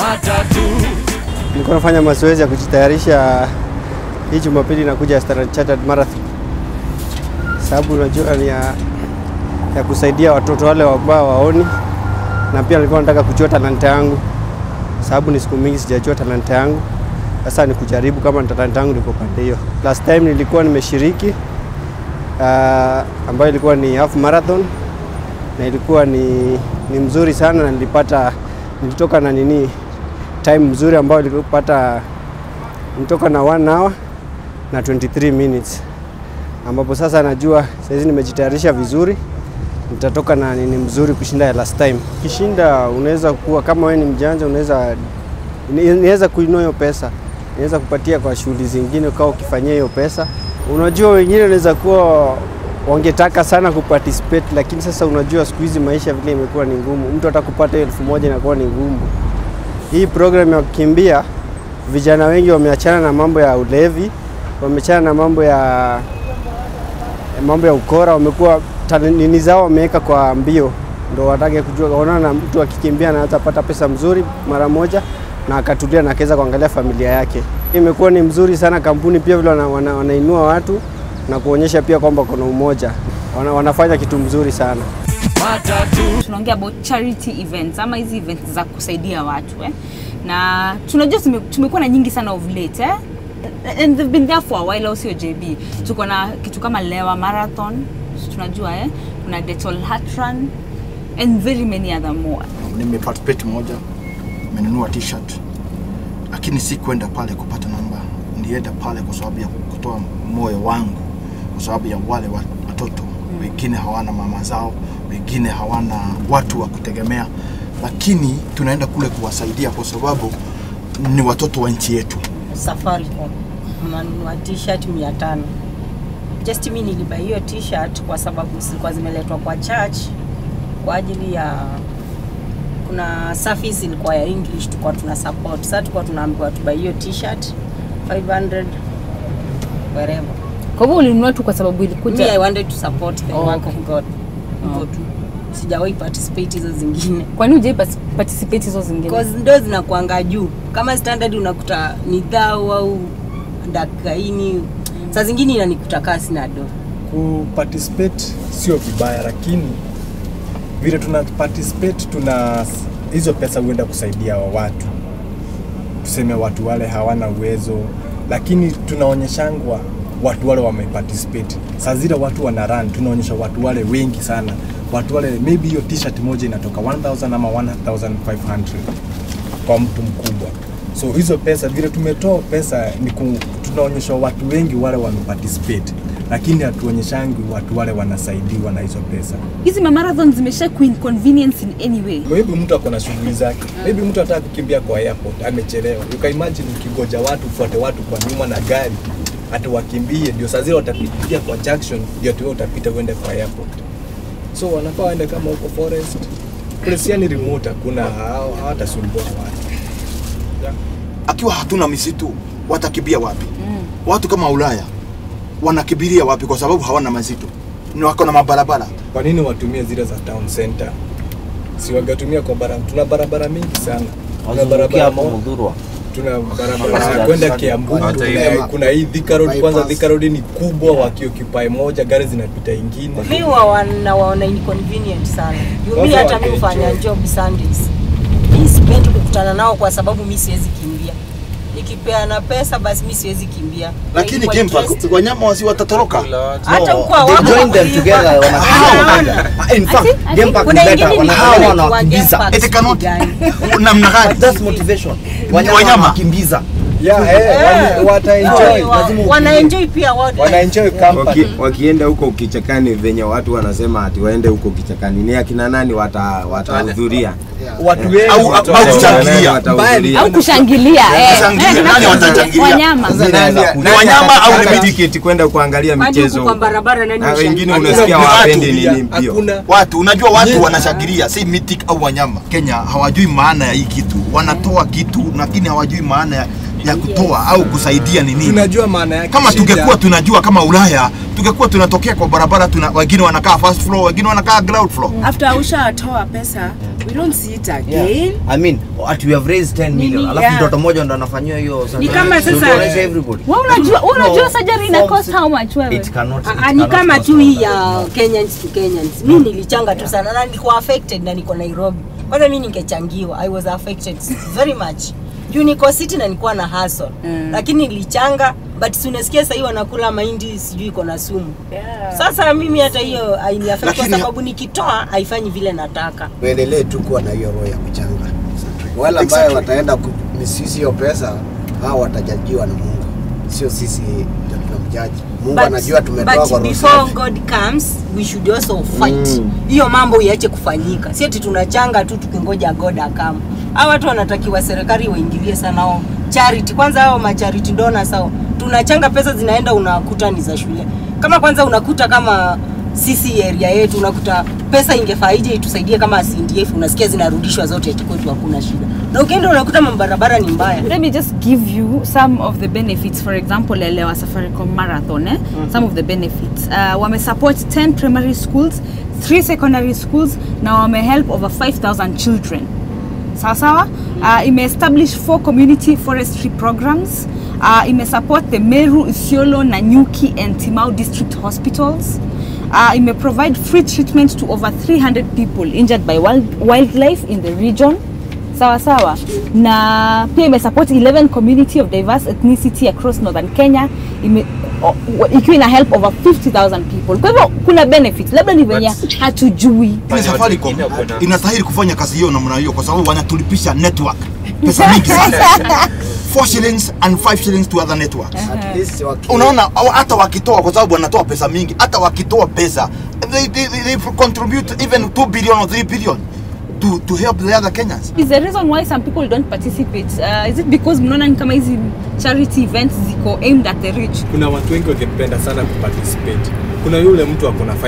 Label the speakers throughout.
Speaker 1: Nilikuwa nafanya mazoezi ya kujitayarisha hii Jumapili nakuja Standard Chartered Marathon, sababu unajua ni ya, ya kusaidia watoto wale ambao waoni, na pia nilikuwa nataka kujua talanta yangu, sababu ni siku mingi sijajua talanta yangu. Sasa ni kujaribu kama ni talanta yangu liko pande hiyo. Last time nilikuwa nimeshiriki uh, ambayo ilikuwa ni half marathon na ilikuwa ni, ni mzuri sana na nilipata nilitoka na nini time mzuri ambayo nilipata nilitoka na 1 hour na 23 minutes, ambapo sasa najua saizi nimejitayarisha vizuri, nitatoka na nini mzuri kushinda ya last time. Kishinda unaweza kuwa kama wewe ni mjanja, unaweza inaweza kuinua hiyo pesa, inaweza kupatia kwa shughuli zingine ukawa ukifanyia hiyo pesa. Unajua wengine wanaweza kuwa wangetaka sana kuparticipate, lakini sasa unajua siku hizi maisha vile imekuwa ni ngumu, mtu hata kupata hiyo elfu moja inakuwa ni ngumu. Hii program ya kukimbia, vijana wengi wameachana na mambo ya ulevi, wameachana na mambo ya mambo ya ukora, wamekuwa nini zao wameweka kwa mbio, ndo watake kujua, waona mtu akikimbia anaweza pata pesa mzuri mara moja na akatulia na akaweza kuangalia familia yake. Imekuwa ni mzuri sana, kampuni pia vile wana, wana, wanainua watu na kuonyesha pia kwamba kuna umoja, wana, wanafanya kitu mzuri sana.
Speaker 2: Tunaongea about charity events ama hizi events za kusaidia watu eh? na tunajua tume, tumekuwa na nyingi sana of late eh? and they've been there for a while, au sio JB? Tuko na kitu kama Lewa Marathon tunajua eh? kuna Detol Heart Run and very many other more.
Speaker 3: Nimeparticipate moja, nimenunua t-shirt, lakini si kwenda pale kupata namba, nienda pale kwa sababu ya kutoa moyo wangu, kwa sababu ya wale watoto wengine hawana mama zao, wengine hawana watu wa kutegemea, lakini tunaenda kule kuwasaidia kwa sababu ni watoto wa nchi yetu.
Speaker 4: Safaricom nanunua t-shirt mia tano. Just mi nilibai hiyo t-shirt kwa sababu zilikuwa zimeletwa kwa church kwa ajili ya kuna service ilikuwa ya English tulikuwa tuna support. Sasa tulikuwa tunaambiwa tubai hiyo t-shirt 500 wherever.
Speaker 2: Kwa hivyo ulinunua tu kwa sababu
Speaker 4: Me,
Speaker 2: ilikuja
Speaker 4: I wanted to support the
Speaker 2: Oh,
Speaker 4: work
Speaker 2: okay.
Speaker 4: of God. Hivyo tu. Sijawahi participate hizo zingine.
Speaker 2: Kwani hujai pas- participate hizo zingine?
Speaker 4: Cause ndo zinakuanga juu. Kama standard unakuta ni dhao au dakaini, saa zingine inanikuta kaa sina do.
Speaker 5: kuparticipate sio vibaya, lakini vile tuna participate tuna hizo pesa huenda kusaidia wa watu, tuseme watu wale hawana uwezo, lakini tunaonyeshangwa watu wale wameparticipate. Saa zile watu wana run, tunaonyesha watu wale wengi sana, watu wale maybe hiyo t-shirt moja inatoka 1000 ama 1500 kwa mtu mkubwa. So hizo pesa vile tumetoa pesa ni ku, tunaonyesha watu wengi wale wameparticipate, lakini hatuonyeshangi watu wale wanasaidiwa na hizo pesa.
Speaker 2: Hizi ma marathon zimesha kuinconvenience in any way.
Speaker 5: Maybe mtu ako na shughuli zake, maybe mtu anataka kukimbia kwa airport, amechelewa. You can imagine ukigoja watu, ufuate watu kwa nyuma na gari hata wakimbie, ndio saa zile watapitia kwa junction, ndio tu wewe utapita uende kwa airport. So wanafaa waende kama huko forest, place yani remote, hakuna hawatasumbua watu.
Speaker 3: Akiwa hatuna misitu, watakimbia wapi? Watu kama Ulaya wanakimbilia wapi? Kwa sababu hawana misitu, ni wako na mabarabara.
Speaker 5: Kwa nini watumie zile za town center? Si wangetumia kwa barabara. Tuna barabara mingi sana. Tuna
Speaker 6: Wazungukia
Speaker 5: barabara
Speaker 6: hapo
Speaker 5: mo-
Speaker 6: Mudhurwa.
Speaker 5: tuna barabara ya kwenda Kiambu,
Speaker 7: Hata
Speaker 5: tuna,
Speaker 7: hivi.
Speaker 5: kuna hii Thika Road. Kwanza
Speaker 3: Bypass.
Speaker 5: Thika Road ni kubwa, wakioccupy moja gari zinapita ingine.
Speaker 4: Mi wa wana waona inconvenient sana. Juu mi
Speaker 5: Watu
Speaker 4: hata mi
Speaker 5: wake
Speaker 4: hufanya
Speaker 5: enjoy.
Speaker 4: job Sundays. Mi sipendi kukutana nao kwa sababu mi siwezi kimbia. Nikipeana pesa basi mi siwezi kimbia.
Speaker 3: Lakini
Speaker 4: Ilikuwa
Speaker 3: game park,
Speaker 4: interest.
Speaker 3: wanyama wasi watatoroka.
Speaker 4: hata
Speaker 6: No,
Speaker 4: huko
Speaker 6: they
Speaker 4: hawako
Speaker 6: join them
Speaker 4: kuiba.
Speaker 6: together, wanakimbia.
Speaker 4: Hapana.
Speaker 6: In fact,
Speaker 2: I
Speaker 6: game park
Speaker 4: Kuna
Speaker 6: ni
Speaker 4: ingine
Speaker 6: better,
Speaker 4: ni
Speaker 6: wanahawa
Speaker 4: kwa game
Speaker 6: wanawakimbiza.
Speaker 4: park
Speaker 3: It cannot.
Speaker 4: gani.
Speaker 3: Namna gani?
Speaker 6: That's motivation. Wanyama
Speaker 3: Wanyama.
Speaker 6: wanawakimbiza.
Speaker 5: Yeah, eh, wani- wataenjoy.
Speaker 4: Wa-
Speaker 6: lazima
Speaker 4: Wanaenjoy pia wote.
Speaker 5: Wanaenjoy company.
Speaker 7: Waki, wakienda huko kichakani venye watu wanasema ati waende huko kichakani, ni akina nani wata- watahudhuria?
Speaker 5: Watu wengi
Speaker 3: Au-
Speaker 5: watu-
Speaker 3: au kuchangilia.
Speaker 7: Watahudhuria.
Speaker 2: Au kushangilia eh.
Speaker 3: Kushangilia.
Speaker 2: Eh,
Speaker 3: Nani watachangilia?
Speaker 2: Wanyama.
Speaker 7: Sasa
Speaker 6: Nani
Speaker 7: nani-
Speaker 6: anaweza
Speaker 7: nani
Speaker 3: Wanyama au
Speaker 7: atakata
Speaker 3: ni miti?
Speaker 7: tiketi kwenda kuangalia
Speaker 4: Kwani
Speaker 7: michezo
Speaker 4: huku kwa barabara nani
Speaker 7: na wengine
Speaker 4: hushangilia?
Speaker 7: unasikia
Speaker 3: Hakuna
Speaker 7: wapendi
Speaker 5: Hakuna-
Speaker 7: nini mbio.
Speaker 5: Hakuna
Speaker 3: Watu unajua watu wanashangilia, si mythic au wanyama. Kenya hawajui maana ya hii kitu, wanatoa kitu lakini hawajui maana ya ya kutoa au kusaidia ni nini
Speaker 5: tunajua maana yake
Speaker 3: kama
Speaker 5: shida.
Speaker 3: tungekuwa tunajua kama Ulaya tungekuwa tunatokea kwa barabara tuna, wengine wanakaa first floor wengine wanakaa ground floor
Speaker 8: after ushatoa pesa we don't see it again
Speaker 6: I mean, at we have raised 10 million.
Speaker 8: Nini,
Speaker 6: Alafu
Speaker 8: yeah.
Speaker 6: mtoto mmoja ndo anafanyiwa hiyo
Speaker 8: Ni kama
Speaker 6: So
Speaker 8: sasa-
Speaker 6: tuoneshe everybody.
Speaker 2: Wewe unajua wewe unajua
Speaker 6: No,
Speaker 2: surgery ina
Speaker 6: forms-
Speaker 2: cost how much wewe?
Speaker 6: It cannot. it
Speaker 4: Ah, ni
Speaker 6: cannot
Speaker 4: kama
Speaker 6: cost
Speaker 4: tu hii
Speaker 6: more
Speaker 4: ya
Speaker 6: than-
Speaker 4: Kenyans to Kenyans. Mi nilichanga tu sana na niko affected na niko Nairobi. Kwanza mi ningechangiwa. I was affected very much. Juu niko city na nilikuwa na hustle.
Speaker 8: Mm.
Speaker 4: Lakini nilichanga but si unasikia sasa hivi wanakula mahindi sijui iko na sumu.
Speaker 8: yeah.
Speaker 4: Sasa mimi hata hiyo hainiaffect kwa
Speaker 3: Lakini-
Speaker 4: sababu nikitoa haifanyi vile nataka.
Speaker 9: tuendelee tu kuwa na hiyo roho ya kuchanga. Wale ambayo
Speaker 3: Exactly.
Speaker 9: wataenda misisi hiyo pesa, hao watajajiwa na Mungu, sio sisi ndio tunamjaji. Mungu anajua tumetoa
Speaker 4: but
Speaker 9: kwa roho
Speaker 4: before
Speaker 9: safi.
Speaker 4: God comes we should also fight hiyo mambo iache kufanyika si ati tunachanga tu tukingoja God akam hao watu wanatakiwa serikali waingilie sana hao charity kwanza hao macharity donors hao tunachanga pesa zinaenda unakuta ni za shule kama kwanza unakuta kama sisi area yetu unakuta pesa ingefaa ije itusaidie kama CNDF unasikia zinarudishwa zote eti kwetu hakuna shida na ukienda unakuta mabarabara ni mbaya
Speaker 2: Let me just give you some of the benefits. For example, elewa Safaricom Marathon, eh? Some of the benefits. Uh, wame support 10 primary schools, 3 secondary schools, na wame help over 5,000 children. Sawa sawa? Uh, ime establish four community forestry programs. Uh, ime support the Meru, Isiolo, Nanyuki and Timau district hospitals. Uh, ime provide free treatment to over 300 people injured by wild, wildlife in the region sawa sawa na pia imesupport 11 community of diverse ethnicity across northern kenya ime, o- o- ikiwa ina help over 50000 people kwa hivyo kuna benefits labda ni venye hatujui
Speaker 3: Ile Safaricom inastahili kufanya kazi hiyo namna hiyo kwa sababu wanatulipisha network pesa mingi sana 4 shillings and 5 shillings to other networks
Speaker 9: At least waki-
Speaker 3: unaona au hata wakitoa kwa sababu wanatoa pesa mingi hata wakitoa pesa they, they, they, they contribute even 2 billion or 3 billion to, to help the other Kenyans
Speaker 2: is the reason why some people don't participate uh, is it because mnaona ni kama hizi charity events ziko aimed at the rich
Speaker 5: kuna watu wengi wangependa sana kuparticipate kuna yule mtu ako na 500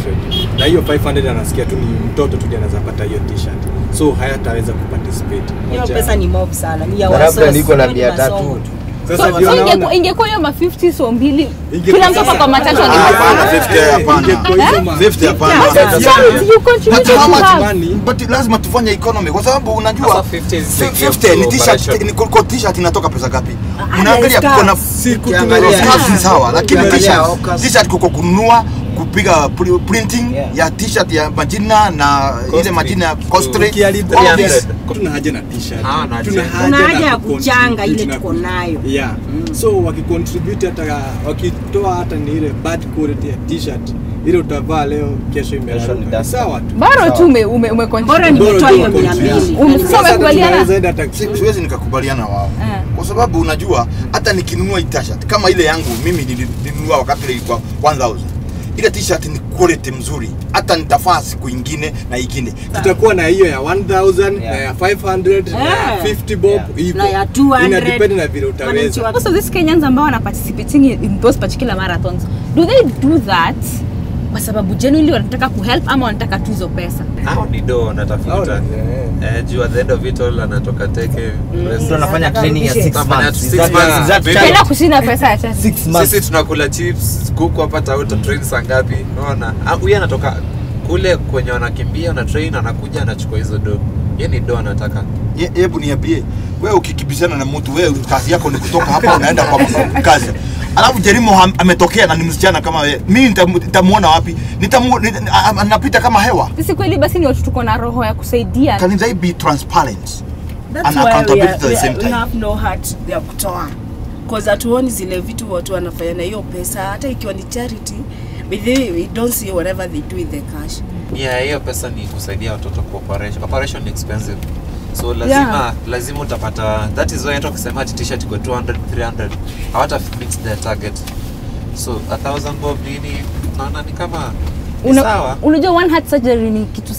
Speaker 5: na hiyo 500 anasikia tu ni mtoto tu ndiye anaweza pata hiyo t-shirt so hayataweza kuparticipate
Speaker 4: hiyo
Speaker 5: Moja-
Speaker 4: pesa ni mob sana ni ya
Speaker 6: Na labda
Speaker 4: wasosi,
Speaker 6: niko na
Speaker 4: ni
Speaker 6: mia
Speaker 4: masomo
Speaker 6: tatu.
Speaker 4: tu.
Speaker 5: sasa
Speaker 2: so,
Speaker 5: ndio
Speaker 2: so
Speaker 5: naona
Speaker 2: ingekuwa ingekuwa hiyo ma 50 so mbili
Speaker 5: Ingekuwa
Speaker 2: kila mtu
Speaker 5: sasa-
Speaker 2: kwa matatu
Speaker 3: Ah, hapana,
Speaker 2: angekuwa
Speaker 3: 50 hapana.
Speaker 5: ingekuwa hizo ma-
Speaker 3: 50 hapana
Speaker 2: So you contribute
Speaker 3: But
Speaker 2: to
Speaker 3: how much
Speaker 2: have
Speaker 5: money?
Speaker 3: but lazima tufanye economy kwa sababu unajua
Speaker 10: Sasa 50 is the
Speaker 3: 50
Speaker 10: gift
Speaker 3: ni
Speaker 10: to
Speaker 3: t-shirt
Speaker 10: operation.
Speaker 3: ni kwa t-shirt inatoka pesa ngapi
Speaker 4: Ah,
Speaker 3: unaangalia
Speaker 4: scarf.
Speaker 3: kuna
Speaker 5: siku
Speaker 9: Ukiangalia-
Speaker 3: scarf ni sawa lakini
Speaker 9: Ukiangalia
Speaker 3: t-shirt
Speaker 9: Okas-
Speaker 3: t-shirt kuko kununua kupiga pri- printing
Speaker 6: Yeah.
Speaker 3: ya t-shirt ya majina na ile
Speaker 10: Costly.
Speaker 3: majina ya costly
Speaker 5: Ukiharibu
Speaker 3: all
Speaker 10: 300.
Speaker 3: this
Speaker 5: tuna haja na t-shirt.
Speaker 10: Ah, na
Speaker 5: Tuna
Speaker 10: haja.
Speaker 4: Kuna
Speaker 5: na
Speaker 4: haja ya
Speaker 5: kucontribute
Speaker 4: kuchanga ile
Speaker 5: na
Speaker 4: tuko
Speaker 5: ku-
Speaker 4: nayo.
Speaker 5: yeah so wakicontribute hata wakitoa hata ni ile bad quality ya t-shirt ile utavaa leo kesho
Speaker 6: Kesho ni
Speaker 5: imeraruka
Speaker 6: dust.
Speaker 5: sawa tu
Speaker 2: bora tu ume ume, ume
Speaker 4: bora
Speaker 5: Bora
Speaker 4: nimetoa
Speaker 5: tu
Speaker 4: hiyo
Speaker 5: wako
Speaker 4: mia
Speaker 5: nje.
Speaker 4: mbili
Speaker 2: Um,
Speaker 4: Elfu
Speaker 2: sasa
Speaker 5: Sasa
Speaker 2: kubaliana.
Speaker 5: tunaweza enda hata
Speaker 3: Si- siwezi nikakubaliana wao
Speaker 2: Eh.
Speaker 3: kwa sababu unajua hata nikinunua hii t-shirt kama ile yangu mimi nili- nilinunua wakati ile ilikuwa 1000 ile t-shirt ni quality mzuri hata nitafaa siku ingine na ingine
Speaker 5: tutakuwa na hiyo ya 1000 na
Speaker 6: Yeah.
Speaker 5: ya 500 na ya
Speaker 4: Yeah.
Speaker 5: 50 bob
Speaker 6: Yeah.
Speaker 5: hivyo
Speaker 4: Na ya 200.
Speaker 5: ina depend na vile
Speaker 4: Wananchi
Speaker 5: utaweza
Speaker 4: wa-
Speaker 2: most of these Kenyans ambao wana participating in, in those particular marathons do they do that kwa sababu genuinely wanataka kuhelp ama wanataka tu hizo pesa
Speaker 10: Hao ni do wanatafuta
Speaker 5: Hao ni-
Speaker 10: eh, juu at the end of it all anatoka teke
Speaker 6: Mtu anafanya training ya 6
Speaker 10: Anafanya
Speaker 6: months.
Speaker 10: six
Speaker 6: Is that-
Speaker 10: months.
Speaker 6: is that
Speaker 10: Maybe-
Speaker 6: child?
Speaker 2: tena kushinda pesa ya chasi
Speaker 6: Six months.
Speaker 10: sisi tunakula chips kuku hapa tauta train saa ngapi unaona Ah, huyu anatoka kule kwenye wanakimbia una train anakuja anachukua hizo do ye ni do anataka
Speaker 3: Ye- hebu niambie wewe ukikibishana na mtu wewe kazi yako ni kutoka hapa unaenda kwa kazi alafu Jerimo ham- ametokea na ni msichana kama wewe mimi nitamu- nitamuona wapi Nitamu- nita- a- anapita kama hewa
Speaker 2: sisi kweli basi ni watu tuko na roho ya kusaidia
Speaker 3: can they be transparent
Speaker 8: That's
Speaker 3: And
Speaker 8: why we,
Speaker 3: accountability
Speaker 8: are,
Speaker 3: at the
Speaker 8: we,
Speaker 3: same
Speaker 8: are, we
Speaker 3: time.
Speaker 8: have no heart ya kutoa cause hatuoni zile vitu watu wanafanya na hiyo pesa hata ikiwa ni charity but they, we don't see whatever they do with the cash
Speaker 10: yeah hiyo pesa ni kusaidia watoto kwa operation operation ni expensive so lazima
Speaker 2: Yeah.
Speaker 10: lazima utapata that is why hata ukisema ati t-shirt iko 200 300 hawata fix their target so a thousand bob nini naona ni kama ni
Speaker 2: Una-
Speaker 10: sawa
Speaker 2: unajua one heart surgery ni kitu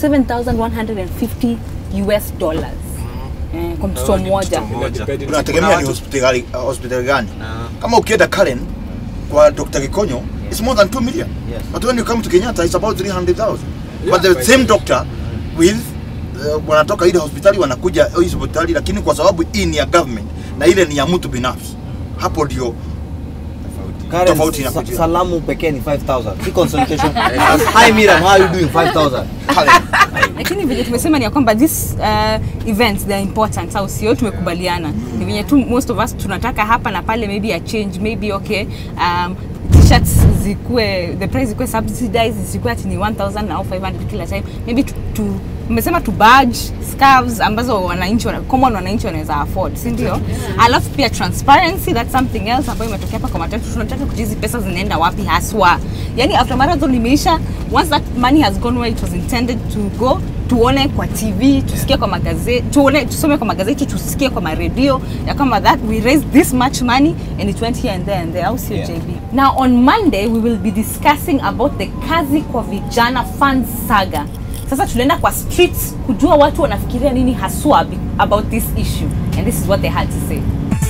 Speaker 2: 7150 US dollars eh, kwa mtoto
Speaker 10: Oh, ni
Speaker 2: mmoja
Speaker 10: mtoto mmoja.
Speaker 5: Depend-
Speaker 3: unategemea
Speaker 10: Kuna
Speaker 3: ni
Speaker 10: watu-
Speaker 3: hospitali uh, hospitali gani
Speaker 10: Ah.
Speaker 3: kama ukienda Karen kwa Dr. Gikonyo it's more than 2 million
Speaker 6: Yes.
Speaker 3: but when you come to Kenyatta it's about 300,000
Speaker 5: Yeah,
Speaker 3: but the
Speaker 5: by
Speaker 3: same
Speaker 5: the-
Speaker 3: doctor with uh, wanatoka ile hospitali wanakuja hii hospitali lakini kwa sababu hii ni ya government na ile ni ya mtu binafsi hapo ndio
Speaker 6: Karen,
Speaker 3: Tofauti
Speaker 6: sa-
Speaker 3: inakuja.
Speaker 6: salamu pekee ni 5000 si consultation hi Miriam how are you doing 5000
Speaker 2: lakini venye tumesema ni ya kwamba this uh, events they are important au sio tumekubaliana ni venye tu most of us tunataka hapa na pale maybe a change maybe okay um, t-shirts zikuwe the price zikuwe subsidized zikuwe ati ni 1000 au 500 kila time maybe tu, tu mmesema tu badge scarves ambazo wananchi wana- common wananchi wanaweza afford si ndio alafu pia transparency that's something else ambayo imetokea hapa kwa matatu tunataka kujua hizi pesa zinaenda wapi haswa yani after marathon imeisha once that money has gone where it was intended to go tuone kwa tv tusikie kwa magazeti tuone tusome kwa magazeti tusikie kwa maredio ya kwamba that we raised this much money and it went here and there and there au sio
Speaker 6: Yeah.
Speaker 2: jb now on monday we will be discussing about the kazi kwa vijana fund saga sasa tunaenda kwa streets kujua watu wanafikiria nini haswa be- about this issue and this is what they had to say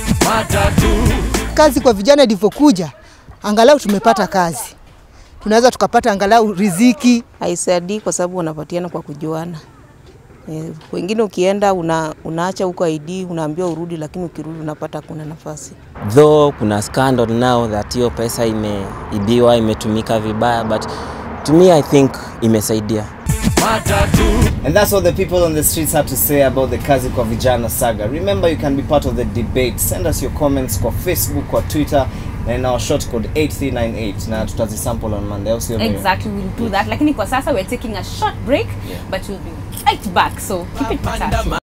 Speaker 11: kazi kwa vijana ilivyokuja, angalau tumepata kazi, tunaweza tukapata angalau riziki.
Speaker 4: haisaidii kwa sababu wanapatiana kwa kujuana. Eh, wengine ukienda una, unaacha huko ID unaambiwa urudi, lakini ukirudi unapata kuna nafasi.
Speaker 12: though kuna scandal now that hiyo pesa imeibiwa imetumika vibaya but to me i think imesaidia
Speaker 6: And that's what the people on the streets have to say about the Kazi kwa Vijana saga. Remember, you can be part of the debate. Send us your comments kwa Facebook, kwa Twitter, and our short code 8398 na tutazisample on Monday. Au sio, Miriam?
Speaker 2: exactly we'll do that lakini kwa sasa we're taking a short break but we'll be right back so keep it with us